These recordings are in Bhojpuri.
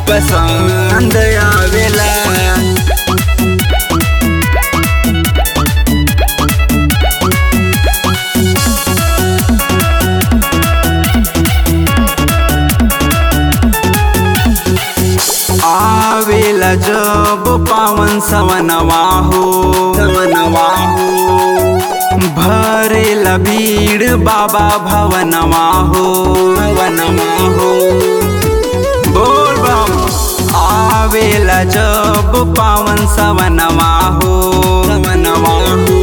पसंद आवेला आवेला जब पावन सवनवा हो सवनवा हो भरेला भीड़ बाबा भवनवा हो भवनवा हो बोल बम आवेला जब पावन सवनवा हो सवनवा हो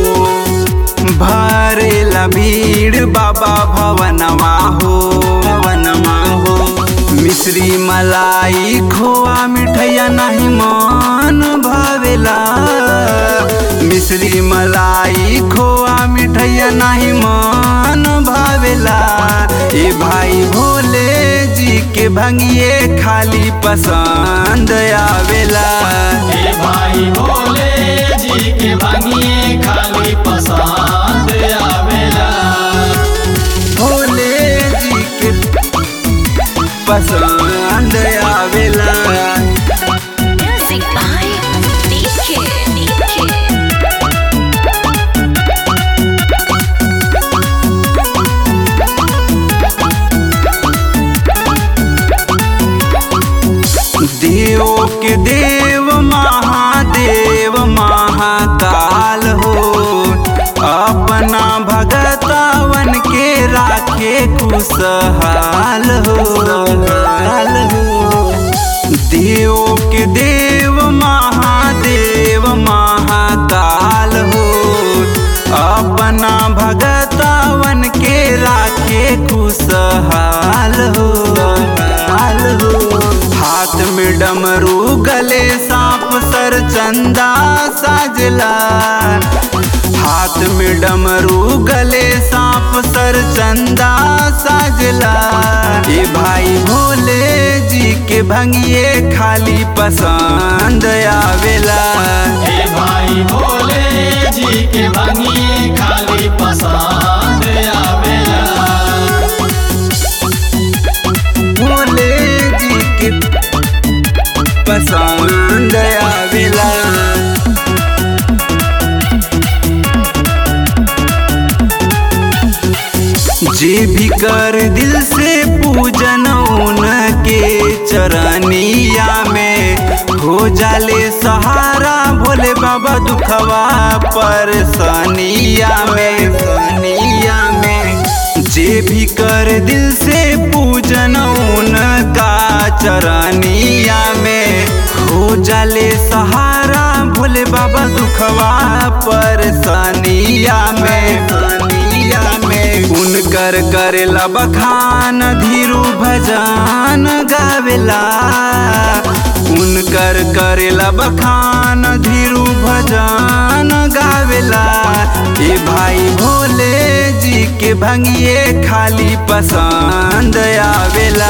भरेला भीड़ बाबा भवनवा हो भवनवा हो मिश्री मलाई खोआ मिठैया नहीं मन भावेला मिश्री मलाई खोआ मिठैया नहीं मन भावेला ए भाई भोले जी के भंगिए खाली पसंद आवेला हे भाई भोले जी के भांगिए खाली पसंद आवेला भोले जी के पसंद आवेला Music by DK. DK. देव के देव महादेव महाकाल हो अपना भगतवन के राखे खुशहाल हो हाल हो देव के देव महादेव महाकाल हो अपना भगतवन के राखे खुशहाल हो हाल हो हाथ में डमरू गले सांप सर चंदा साजला हाथ में डमरू गले सांप सर चंदा साजला ये भाई भोले जी के भंगिए खाली पसंद आवेला हे भाई भोले जी के भांगिए खाली पसंद आवेला भोले जी के पसंद आवेला जे भी कर दिल से पूजन उनके चरनिया में हो जाले सहारा भोले बाबा दुखवा परेशानिया में सनिया में जे भी कर दिल से पूजन उनका चरनिया में हो जाले सहारा भोले बाबा दुखवा परेशानिया में सनिया में उनकर करेला बखान धीरू भजन गावेला उनकर करेला बखान धीरू भजन गावेला ए भाई भोले जी के भंगिए खाली पसंद आवेला